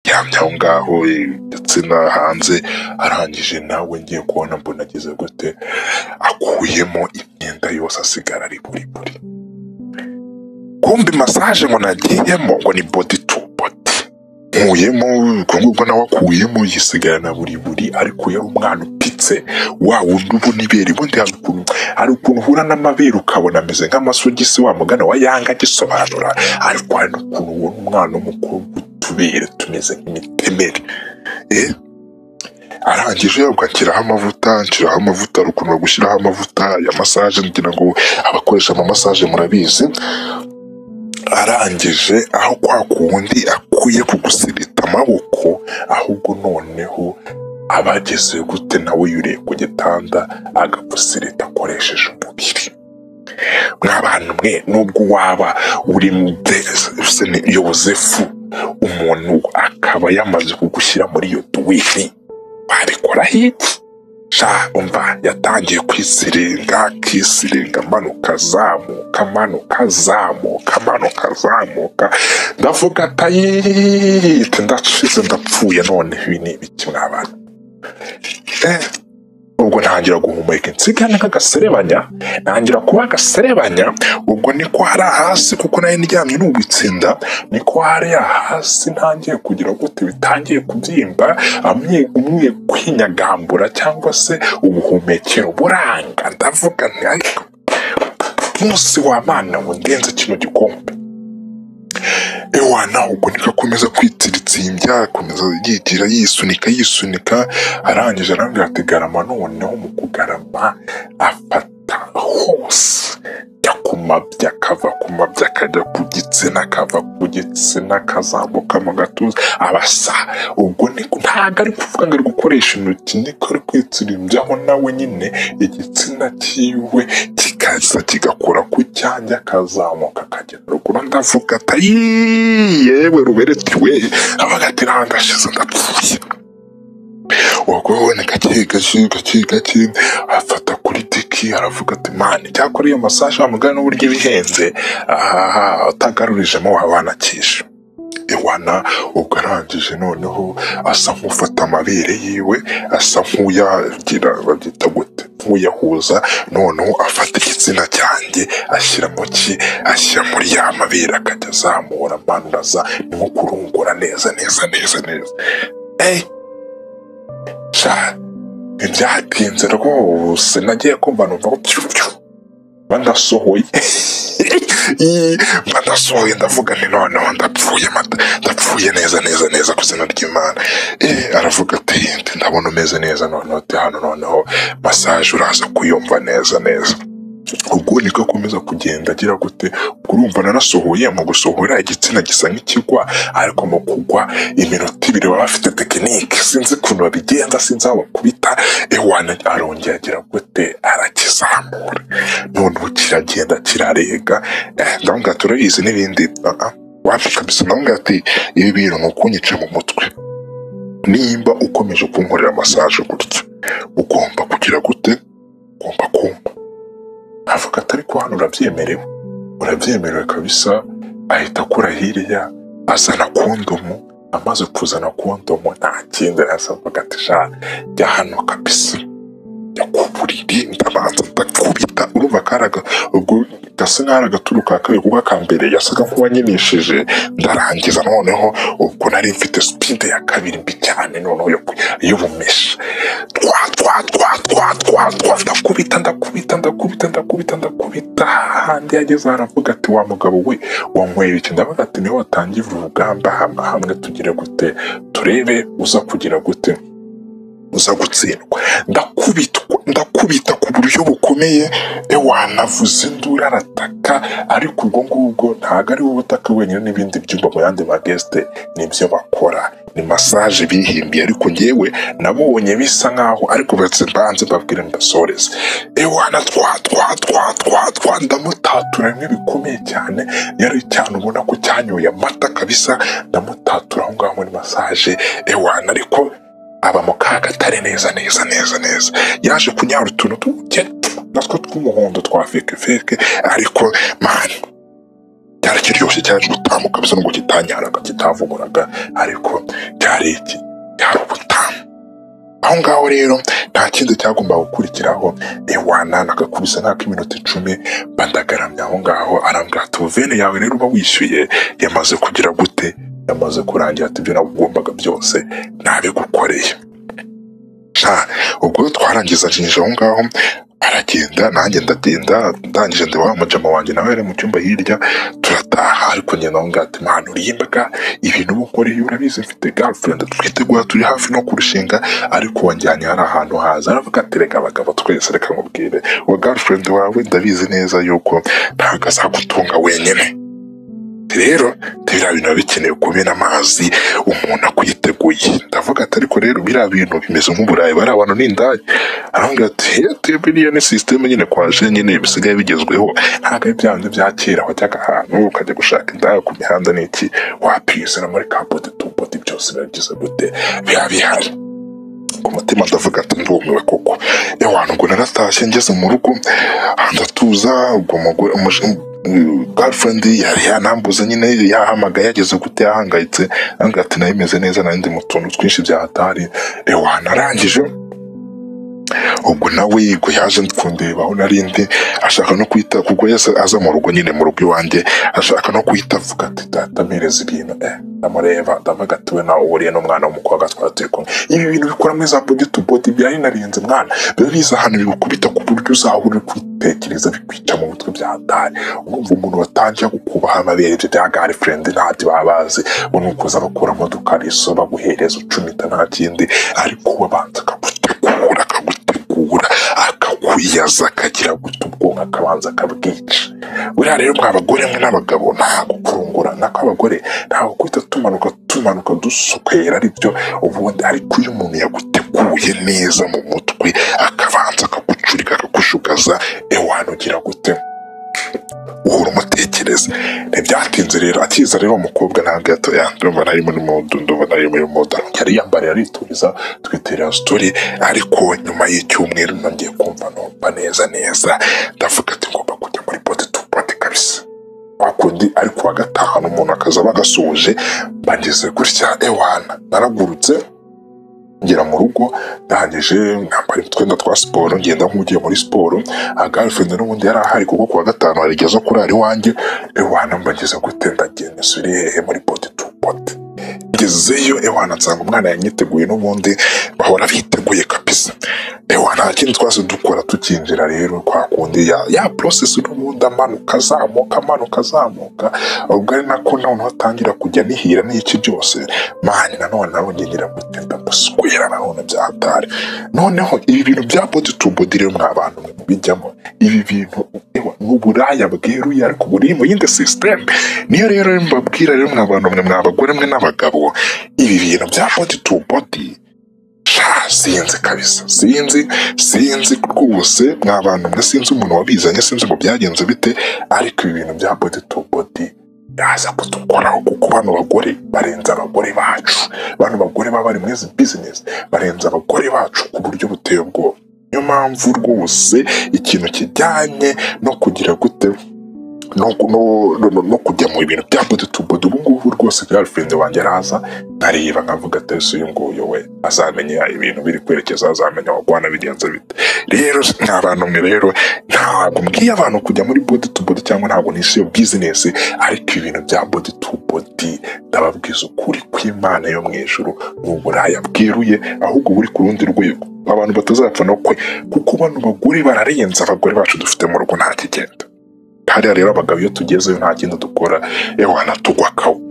aryamye aho ngaho igitsina hanze arangije nawe ngiye kubona mbona ageze gute akuyemo imyenda yose asigara ari buriburi kumbi masaje ngo nagiyemo ngo ni body to body nkuyemo ubwo ngubwo nawe akuyemo yisigara na buri buri ariko yari umwana upitse wa wundi uba unibera ubundi hari ukuntu hari ukuntu uhura n'amabere ukabona ameze nk'amasogisi wa mugana wa yanga agisobanura ariko hari n'ukuntu ubona umwana w'umukobwa utubere tumeze nk'imitemeri eh? arangije ubwo anshyiraho amavuta nshyiraho amavuta hari ukuntu bagushyiraho amavuta ya masaje ngira ngo abakoresha amasaje murabizi arangije aho kwa kundi akwiye kugusirita amaboko ahubwo noneho aba ageze gute nawe yuriye ku gitanda agagusirita akoresheje umubiri mw'abantu mwe nubwo waba uri mu de- yozefu umuntu akaba yamaze kugushyira muri iyo tuwini wabikoraho iki sha umva yatangiye kwisiringa akisiringa amanuka azamuka amanuka azamuka amanuka azamuka ndavuga atayite ndashize ndapfuye none ibi ni ibiki mw'abantu Eh, ubwo ntangira guhumeka insigane nk'agaserebanya ntangira kuba agaserebanya ubwo niko hari hasi kuko nari ndyamye n'ubitsinda niko hari hasi ntangiye kugira gute bitangiye kubyimba amwe umwe kwinyagambura cyangwa se ubuhumekero buranga ndavuga nti ariko munsi wa mana ngo ndenze kino gikombe ewana ubwo niko akomeza kwitiritsimbya akomeza yigira yisunika yisunika arangije arambwira ati garama noneho mu kugarama afata hose ajya ku mabya akava ku mabya akajya ku gitsina akava ku gitsina akazamuka mu gatuza abasa ubwo niko ntabwo ari kuvuga ngo ari gukoresha intoki niko ari kwitsirimbyaho nawe nyine igitsina cyiwe kikaza kigakora ku cyanjye akazamuka akagera ruguru ndavuga ati yewe ruberetiwe abaga ati nta ndashize ndapfuye ubwo ni gake gake gake gake afata kuri tiki aravuga ati mani cyakora iyo masaje wamugana n'uburyo iba ihenze aha utagarurijemo waba wanakisha iwana ubwo arangije noneho asa nk'ufata amabere yiwe asa nk'uyagira babyita gute nk'uyahuza noneho afata igitsina cyanjye ashyira mu ki ashyira muri ya mabere akajya azamura amanura aza ni nko kurungura neza neza neza neza Eh, sha ntibyatinze rwose nagiye kumva numva ngo pyu pyu mba ndasohoye mba ndasohoye ndavuga nti noneho ndapfuye mata ndapfuye neza neza neza ku izina ry'imana eh aravuga ati nti ndabona umeze neza noneho ati hano noneho masaje uraza kuyumva neza neza ubwo niko akomeza kugenda agira gute urumva narasohoye mu gusohora igitsina gisa nk'ikigwa ariko mu kugwa iminota ibiri baba bafite tekinike sinzi ukuntu babigenza sinzi aho bakubita ewana arongera agira gute arakizamura noneho kiragenda kirarega eh, ndavuga ati urabizi n'ibindi Ah, ah, wapi kabisa ndavuga ati ibi bintu ni ukunyica mu mutwe nimba ukomeje kunkorera masaje gutya ugomba kugira gute ugomba kumva avuga ati ariko hano urabyemerewe urabyemerewe kabisa ahita akura hirya azana kondomu amaze kuzana kondomu nta kindi yasabaga ati sha jya hano kabisa jya ku buriri ndabanza ndakubita urumva karaga ubwo gasa nk'aho ari agaturu ka kabiri kuko akambere yasaga nk'uwanyenishije ndarangiza noneho ubwo nari mfite sipide ya kabiri mbi cyane noneho yo ku- y'ubumesha twa twa twa twa twa twa ndakubita ndakubita ndakubita ndakubita ndakubita hahandi yageze aravuga ati wa mugabo we wanywera iki ndavuga ati niwe watangije urugamba hama hamwe tugire gute turebe uza kugira gute uza gutsindwa ndakubitwa ndakubita ku buryo bukomeye ewanavuze induru arataka ariko ubwo ngubwo ntabwo ari wowe utaka wenyine n'ibindi byumba mu yandi magesite nibyo bakora ni masaje bihimbiye ariko ngewe nabonye bisa nkaho ariko batse mbanze mbabwire ndasoreze ewana twa twa twa twa twa ndamutatura bimwe bikomeye cyane yari cyane ubona ko cyanyoye amata kabisa ndamutatura aho ngaho muri masaje ewana ariko aba mu kaga atari neza neza neza neza yaje kunyara utuntu tuke natwo tw'umuhondo twa feke feke ariko mani cyari kiryoshye cyaje gutamuka bisa n'ubwo kitanyaraga kitavuguraga ariko cya hari iki hari ubutamu aho ngaho rero nta kindi cyagomba gukurikiraho ewana nagakubise nk'ak'iminota icumi bandagaramya aho ngaho arambwira ati vene yawe rero uba wishyuye yamaze kugira gute yamaze kurangira ati ibyo nagombaga byose nabigukoreye nta ubwo twarangiza njinjira aho ngaho aragenda nanjye ndagenda ndangije ndeba wa mujama wanjye nawe yari mu cyumba hirya turataha ariko nyina aho ngaho ati mpano urimbaga ibintu uba ukoreye urabizi mfite girlfriend twitegura turi hafi no kurushinga ariko wanjyanye hari ahantu haza aravuga ati reka abagabo twese reka nkubwire uwo girlfriend wawe ndabizi neza yuko ntabwo azagutunga wenyine rero biriya bintu biba bikenewe kumena amazi umuntu akwiteguye ndavuga ati ariko rero biriya bintu bimeze nk'uburayi bari abantu n'indaya arambwira ati eyateli biriya ni sisiteme nyine kwaje nyine bisigaye bigezweho ntabwo ari byanze bya kera wajyaga ahantu ukajya gushaka indaya ku mihanda n'iki wapiyizana muri kapoti tuboti byose biragize gute biba bihari ku mutima ndavuga ati ndumiwe koko ewana ubwo naratashye ngeze mu rugo ndatuza ubwo umugore umuj- um, girlfriend yari yanambuze nyine yahamagaye yageze gute yahangayitse arambwira ati nayo imeze neza narindi mu tuntu twinshi byahatari ewana arangije ubwo nawe yego yaje kundebaho nari ndi ashaka no kwita kuko yese aza mu rugo nyine mu rugo iwanjye ashaka no kwita avuga ati data mpereza ibintu eh ndamureba ndavuga ati we nawe uhuriye n'umwana w'umukobwa twari turi kumwe ibi bintu bikora muri za bogeti bodi byari narinze mwana biba biza ahantu bigukubita ku buryo uzahora uri kwitekereza bikwica mu mutwe bya hatari urumva umuntu watangiye kukubaha amabere ibyo bya gari furendi ntacyo baba bazi ngo ni ukuza bakuramo dukariso baguhereza ucumita nta kindi ariko wabanza akagutegura akagutegura akakuyaza akagira guta ubwonko akabanza akabwica buriya rero mwa bagore mwe n'abagabo ntabwo kurungurana kw'abagore ntabwo guhita tumanuka tumanuka dusukera aribyo ubundi ariko iyo umuntu yaguteguye neza mu mutwe akabanza akagucurika akagushugaza ewana ugira gute uhora umutekereza ntibyatinze rero akiza rero umukobwa ntabwo yato ndumva nari muri modu ndumva nari muri modu yari yambaye arituriza twiterera sitori ariko nyuma y'icyumweru nongeye kumva numva neza neza ndavuga ati ngomba kujya muri bote tu bote kabisa kwa kundi ariko wa gatanu umuntu akaza bagasoje bageze gutya ewana naragurutse ngera mu rugo ndangije nambara utwenda twa siporo ngenda nk'ugiye muri siporo agarifrende n'ubundi yari ahari kuko kuwa gatanu arigeze kurara iwanjye ewana mbageze gute ndagenda suri hehe muri poti tu poti ngezeyo ewana nsanga umwana yanyiteguye n'ubundi bahora biteguye kabisa ewa nta kindi twase dukora tukinjira rero kwa kundi ya, ya process n'ubundi amanuka azamuka amanuka azamuka ubwo ari nako noneho atangira kujya nihira n'iki byose mani nanone narongeye ngira gute ndabaswera nanone bya hatari noneho ibi bintu bya body to body rero mwa bantu mwe mubijyamo ibi bintu ewa ni uburaya bweruye ariko buri mu yindi systeme niyo rero mbabwira rero mwa bantu mwe mwa bagore mwe n'abagabo ibi bintu bya body to body sha sinzi kabisa sinzi sinzi rwose mwa bantu mwe sinzi umuntu wabizanye sinzi ngo byagenze bite ariko ibi bintu bya body to body yaza kudukoraho kuko bano bagore barenze abagore bacu bano bagore baba bari muri izi bizinesi barenze abagore bacu ku buryo buteye ubwoba niyo mpamvu rwose ikintu kijyanye no kugira gute no, no, no, no, no kujya mu bintu bya bote tu bote ubu ngubu rwose girlfriend wanjye araza nkareba nkavuga ati ese uyu nguyu we azamenya ibintu biri kwerekeza azamenya wagwana bigenze bite rero nta bantu mwe rero ntabwo mbwiye abantu kujya muri bote tu bote cyangwa ntabwo nisi iyo bizinesi ariko ibintu bya bote tu bote ndababwiza ukuri kw'imana yo mu ijuru ni uburaya bweruye ahubwo buri ku rundi rwego abantu batazapfa no kwe kuko bano bagore bararenze abagore bacu dufite mu rugo nta kigenda hariya rero abagabo iyo tugezeyo nta kindi dukora ewana tugwa kawo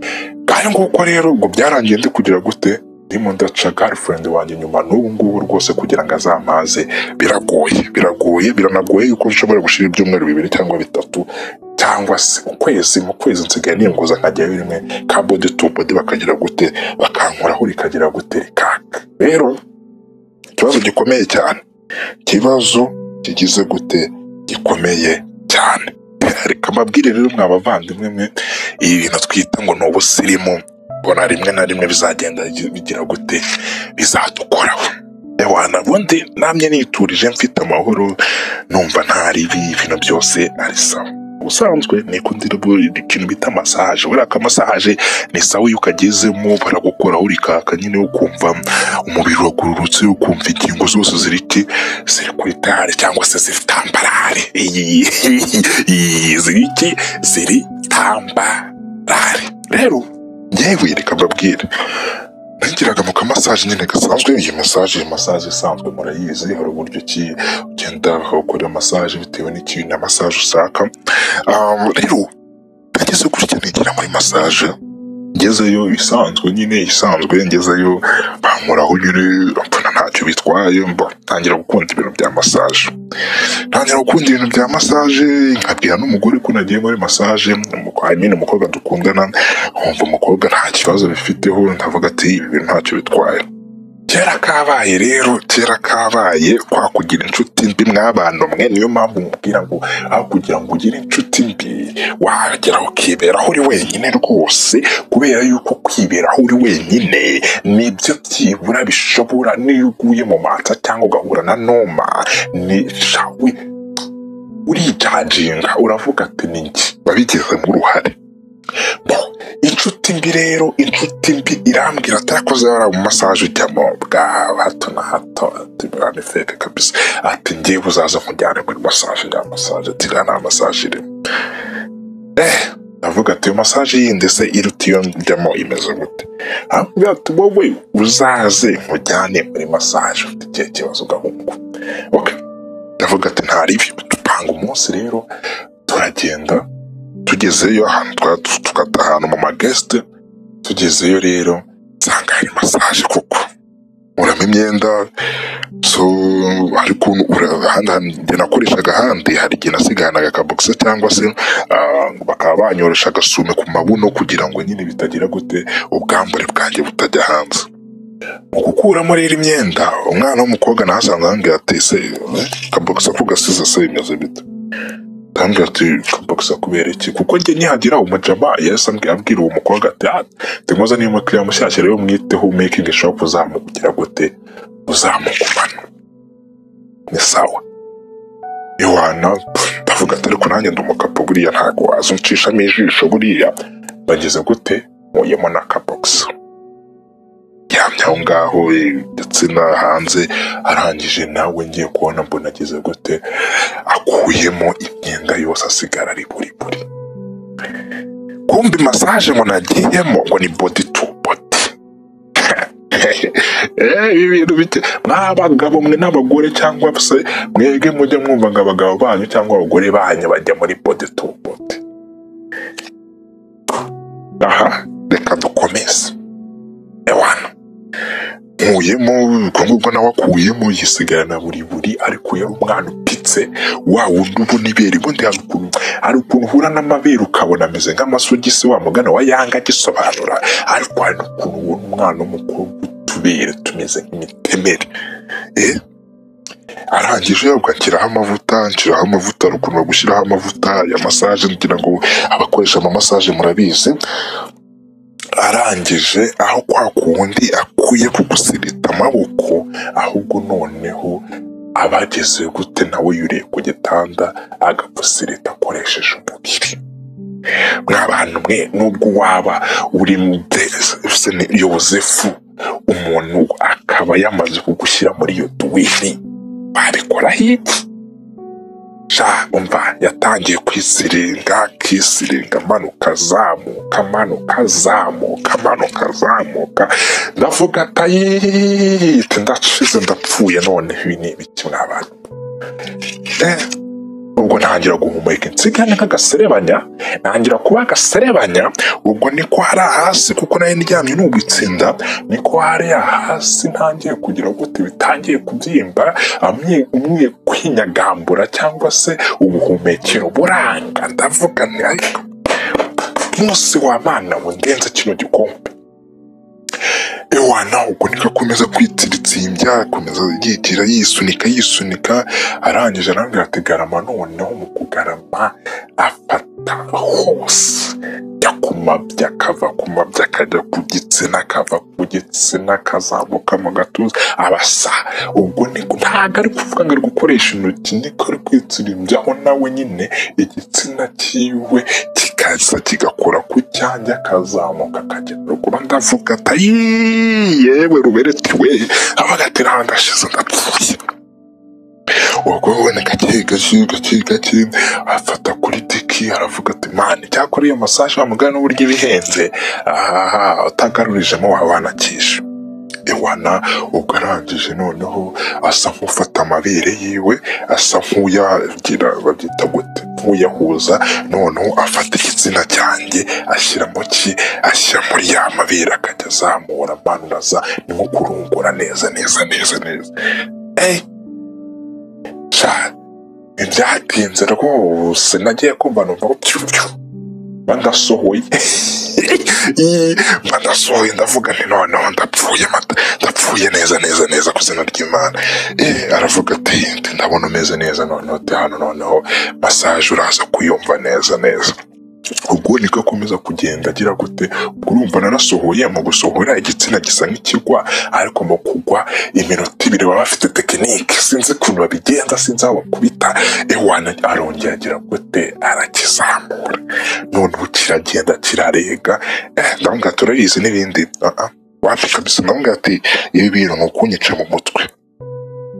kandi nguko rero ngo byarangiye ndi kugira gute ndimo ndaca girlfriend wanjye nyuma n'ubu ngubu rwose kugira ngo azamaze biragoye biragoye biranagoye yuko nshobora gushira ibyumweru bibiri cyangwa bitatu cyangwa se ukwezi mu kwezi nsigaye ninguza nkajyayo rimwe ka body to body bakagira gute bakankoraho rikagira gute rikaka rero ikibazo gikomeye cyane ikibazo kigize gute gikomeye cyane reka mbabwire rero mwa bavandimwe mwe ibi bintu twita ngo ni ubusirimu mbona rimwe na rimwe bizagenda bigira gute bizadukoraho ewana ubundi namye niturije mfite amahoro numva ntari ibi ibintu byose ari sawa ubusanzwe nikundi ikintu bita masaje buriya ka masaje ni sawa iyo ukagezemo baragukoraho rikaka nyine ukumva umubiri wagororotse ukumva ingingo zose ziri ki ziri kuri tare cyangwa se ziri tambarare Iyi- ziri ki ziri tambarare rero yewe reka mbabwire nagiraga mu kamasaje nyine gasanzwe iyi masaje iyi masaje isanzwe murayizi hari uburyo ki ugenda ukora masaje bitewe n'ikintu na masaje ushaka Um, rero nageze kuri cyane ngira muri masaje ngezeyo isanzwe nyine isanzwe ngezeyo bankoraho nyine mbona ntacyo bitwaye mba ntangira gukunda ibintu bya masaje ntangira gukunda ibintu bya masaje nkabwira n'umugore ko nagiye muri masaje umuko- I mean, umukobwa dukundana nkumva umukobwa nta kibazo bifiteho ndavuga ati ibi bintu ntacyo bitwaye kera kabaye rero kera kabaye kwa kugira inshuti mbi mwabana mwe niyo mpamvu mubwira ngo aho kugira ngo ugire inshuti mbi wagera ukiberaho uri wenyine rwose kubera yuko kwiberaho uri wenyine nibyo byibura bishobora niyo uguye mu matsa cyangwa ugahura na noma ni shawe urijajinga uravuga ati ni njye wabigizemo uruhare Bo, inshuti mbi rero inshuti mbi irambwira ati ariko zara mu masaje ujyamo bwa hato na hato ati bwa ni feke kabisa ati ngewe uzaza nkujyane muri masaje ya masaje ati iriya nta masaje irimo eh ndavuga ati iyo masaje yindi se iruta iyo njyamo imeze gute arambwira ati wowe uzaze nkujyane muri masaje ufite ikihe kibazo ugahungu okay. ndavuga ati nta ribi dupanga umunsi rero turagenda tugezeyo ahantu twari tu- tugata ahantu mu magesite tugezeyo rero nsanga hari masaje koko uramo imyenda so ariko ura- ahandi hantu njye nakoreshaga ahandi hari igihe nasigahanaga akabogisa cyangwa se ah, bakaba banyorosha agasume ku mabuno kugira ngo nyine bitagira gute ubwambure bwanjye butajya hanze mu gukuramo rero imyenda umwana w'umukobwa nahasanze ahambwira ati se akabogisa ko gasize se bimeze bite Arambwira ati kabogisa kubera iki kuko njye nihagira umujama yahise ambwi- abwira uwo mukobwa ati ah tumuze niyo mukiriya mushyashya rero mwiteho making shop uzamugira gute uzamugumana ni sawa iwana pff, ndavuga ati ariko nanjye ndi umukapo buriya ntabwo waza uncishamo ijisho buriya bageze gute nkuyemo na kabogisa yamye aho ngaho eh, ndetse na hanze arangije nawe ngiye kubona mbona ageze gute akuyemo imyenda yose asigara ari buri buri kumbi masaje ngo nagiyemo ngo ni body to body Eh, ibi bintu bike mw'abagabo mwe n'abagore cyangwa se mwebwe mujya mwumva ngo abagabo banyu cyangwa abagore banyu bajya muri body to body aha reka dukomeze ewana nkuyemo ubwo ngubwo nawe akuyemo yisigarana buri buri ariko yari umwana upitse wa wundi ubona ibere ubundi hari ukuntu hari ukuntu uhura n'amabere ukabona ameze nk'amasogisi wa mugana wa yanga agisobanura ariko hari n'ukuntu ubona umwana w'umukobwa utubere tumeze nk'imitemeri eh arangije ubwo anshyiraho amavuta anshyiraho amavuta hari ukuntu bagushyiraho amavuta ya masaje ngira ngo abakoresha amasaje murabizi arangije aho kwa kundi akwiye kugusirita amaboko ahubwo noneho aba ageze gute nawe yuriye ku gitanda agapfusirita akoresheje umubiri mwa bantu mwe nubwo waba uri mu de- se ni yozefu umuntu akaba yamaze kugushyira muri iyo duwini wabikoraho iki sha umva yatangiye kwisiringa akisiringa amanuka azamuka amanuka azamuka amanuka azamuka ndavuga atayite ndashize ndapfuye none ibi ni ibiki mwa bantu Eh, ubwo ntangira guhumeka insigane nk'agaserebanya ntangira kuba agaserebanya ubwo niko hariya hasi kuko nari ndyamye nugutsinda niko hariya hasi ntangiye kugira gute bitangiye kubyimba amye- umwe kwinyagambura cyangwa se ubuhumekero buranga ndavuga nti ariko umunsi wa mana wendenze kino gikombe ewana ubwo niko akomeza kwitsiritsimbya akomeza yigira yisunika yisunika arangije arambwira ati garama noneho mu kugarama afata hose ajya ku mabya akava ku mabya akajya ku gitsina akava ku gitsina akazamuka mu gatuza abasa ubwo ni ntabwo ari kuvuga ngo ari gukoresha intoki niko ari kwitsirimbyaho nawe nyine igitsina cyiwe kikaza kigakora ku cyanjye akazamuka akajya ruguru ndavuga ati "Ayiii, yewe rubereti we avuga ati ntawe ndashize ndapfuye wagwabona gake gake gake gake afata kuri tiki aravuga ati mani icyakora iyo masaje wamugana n'uburyo ibihenze ahaha utagarurijemo waba wanakisha iwana ubwo arangije noneho asa nk'ufata amabere yiwe asa nk'uyagira babyita gute nk'uyahuza noneho afata igitsina cyanjye ashyira mu ki ashyira muri ya mabere akajya azamura amanuza ni nko kurungura neza neza neza neza eyi cyane ntibyatinze rwose nagiye kumva numva ngo pyu pyu mba ndasohoye Ii, mba ndasohoye ndavuga nti noneho ndapfuye mata ndapfuye neza neza neza ku izina ry'imana Eh, aravuga ati "Nti ndabona umeze neza noneho ati hano noneho masaje uraza kuyumva neza neza ubwo niko akomeza kugenda agira gute ubwo urumva narasohoye mu gusohora igitsina gisa nk'ikigwa ariko mu kugwa iminota ibiri baba bafite tekinike sinzi ukuntu babigenza sinzi aho bakubita ewana arongera agira gute arakizamura noneho kiragenda kirarega eh, ndavuga ati urabizi n'ibindi Ah, ah. wapi kabisa ndavuga ati ibi bintu ni ukunyica mu mutwe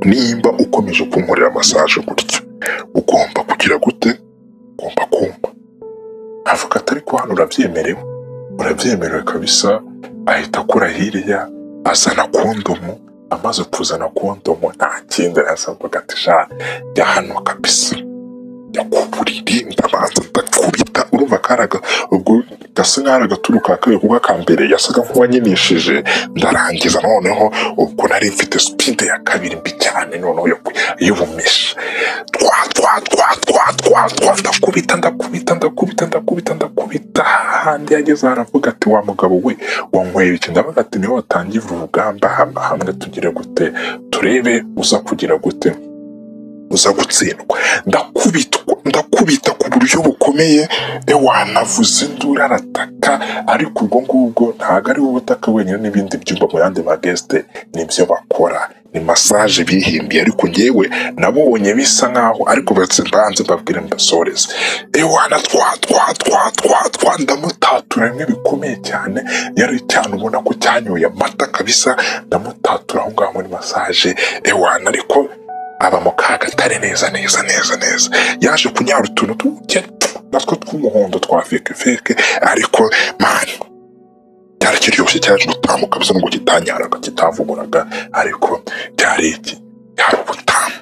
nimba ukomeje kunkorera masaje gutya ugomba kugira gute ugomba kumva avuga ati ariko hano urabyemerewe urabyemerewe kabisa ahita akura hirya azana kondomu amaze kuzana kondomu nta kindi yasabaga ati sha jya hano kabisa jya ku buriri ndabanza ndakubita urumva karaga ubwo gasa nk'aho ari agaturu ka kabiri kuko aka mbere yasaga nk'uwanyenishije ndarangiza noneho ubwo nari mfite sipide ya kabiri mbi cyane noneho yo ku- y'ubumishi twa twa twa twa twa twa ndakubita ndakubita ndakubita ndakubita ndakubita hahandi yageze haravuga ati wa mugabo we wanyweye iki ndavuga ati niwe watangije urugamba hano hamwe tugire gute turebe uza kugira gute uza gutsindwa ndakubitwa ndakubita ku buryo bukomeye wanavuze induru arataka ariko ubwo ngubwo ntabwo ari wowe utaka wenyine n'ibindi byumba mu yandi magesite nibyo bakora ni masaje bihimbiye ariko ngewe nabonye bisa nkaho ariko batse mbanze mbabwire mbasoreze ewana twa twa twa twa twa ndamutatura bimwe bikomeye cyane yari cyane ubona ko cyanyoye amata kabisa ndamutatura aho ngaho muri masaje ewana ariko aba mu kagatare neza neza neza neza yaje kunyara utuntu tuke natwo tw'umuhondo twa feke feke ariko mani cyari kiryoshye cyaje gutamuka bisa n'ubwo kitanyaraga kitavuguraga ariko cyari iki cyari ubutamu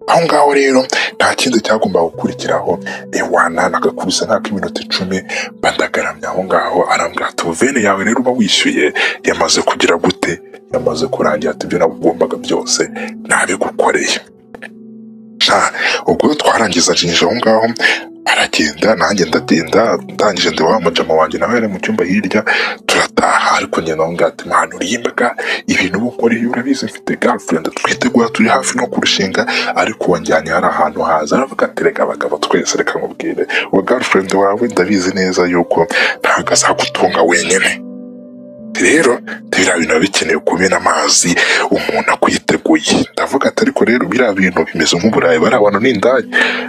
aho ngaho rero nta kindi cyagombaga gukurikiraho ewana nagakubisa nk'ak'iminota icumi bandagaramye aho ngaho arambwira ati vene yawe rero uba wishyuye yamaze kugira gute yamaze kurangira ati ibyo nagombaga byose nabigukoreye nta ubwo twarangiza jinja aho ngaho aragenda nanjye ndagenda ndangije ndeba wa mujama wanjye nawe yari mu cyumba hirya turataha ariko njye nawe ngaho ati mwana uriye imbaga ibintu uba ukoreye urabizi mfite girlfriend twitegura turi hafi no kurushinga ariko wanjyanye hari ahantu haza aravuga ati reka abagabo twese reka nkubwire uwo girlfriend wawe ndabizi neza yuko ntabwo azagutunga wenyine rero biriya bintu biba bikeneye kumena amazi umuntu akwiteguye ndavuga ati ariko rero biriya bintu bimeze nk'uburayi bari abantu n'indaya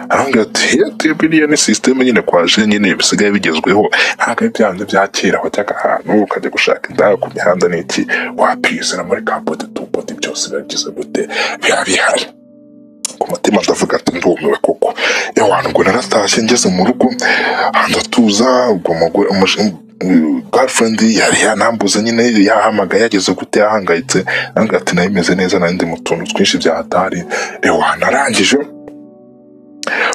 arambwira ati "Yati, biriya ni sisiteme nyine kwaje nyine bisigaye bigezweho ntabwo ari byanze bya kera wajyaga ahantu ukajya gushaka indaya ku mihanda n'iki wapizana muri kapote tupote byose biba bigize gute biba bihari ku mutima ndavuga ati ndumiwe koko ewana ubwo naratashye ngeze mu rugo ndatuza ubwo umugore umuj- girlfriend yari yanambuze nyine yahamagaye yageze gute yahangayitse nange ati nayo imeze neza nari ndi mu tuntu twinshi byahatari ewana arangije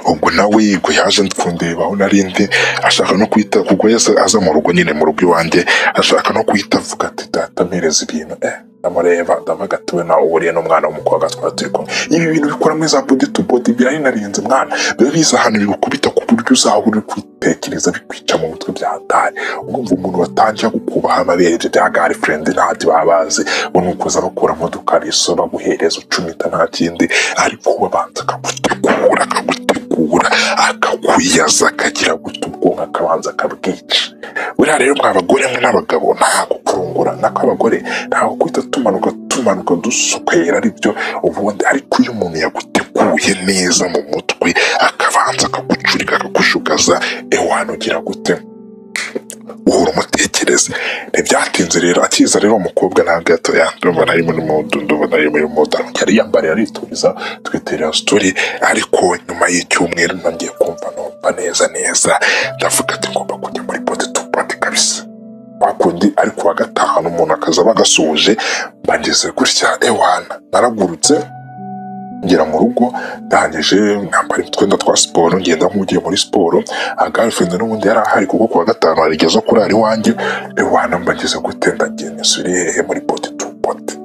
ubwo nawe yego yaje kundeba aho nari ndi ashaka no kwita kuko yese aza mu rugo nyine mu rugo iwanjye ashaka no kwita avuga ati data mpereza ibintu eh ndamureba ndavuga ati we nawe uburiye n'umwana w'umukobwa twari turi kumwe ibi bintu bikora muri za body to body birarinarinze mwana biba biza ahantu bigukubita ku buryo uzaba uri kwitekereza bikwica mu mutwe bya hatari urumva umuntu watangira gukubaha amabere ibyo bya girlfriend ntati babazi bo ni ukuza bakuramo udukariso baguhereza ucumita nta kindi ariko we abanza akagutegura akagutegura akakwiyaza akagira guta ubwo ubwonko akabanza akabwica buriya rero mwa bagore mwe n'abagabo nta gukurungura nako abagore ntabwo guhita tumanuka tumanuka dusokwera aribyo ubundi ariko iyo umuntu yaguteguye neza mu mutwe akabanza akagucurika akagushugaza ewe wanugira gute uhora umutekereza ntibyatinze rero akiza rero umukobwa ntabwo gato ndumva nari muri mudu ndumva nari muri mudu yari yambariye aritumiza twiterera sitori ariko nyuma y'icyumweru nongeye kumva numva neza neza ndavuga ati ngomba kujya muri poti tu poti kabisa kwa kundi ariko wa gatanu umuntu akaza bagasoje mbageze gutya ewana naragurutse ngera mu rugo ndangije nambara utwenda twa siporo ngenda nk'ugiye muri siporo agarifundi n'ubundi yari ahari kuko kuwa gatanu harigeze kurara iwanjye iwana mbageze gute ndagiye nisubire hehe muri poti tu poti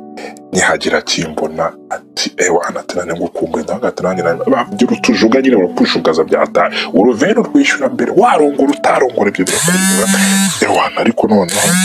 nihagira akimbona ati ewana ati nane ngukumbuye ndavuga ati nanjye nane babyira utujuga nyine barakwishugaza byataye uruveni urwishyura mbere warongora utarongora ibyo birakureba ewana ariko noneho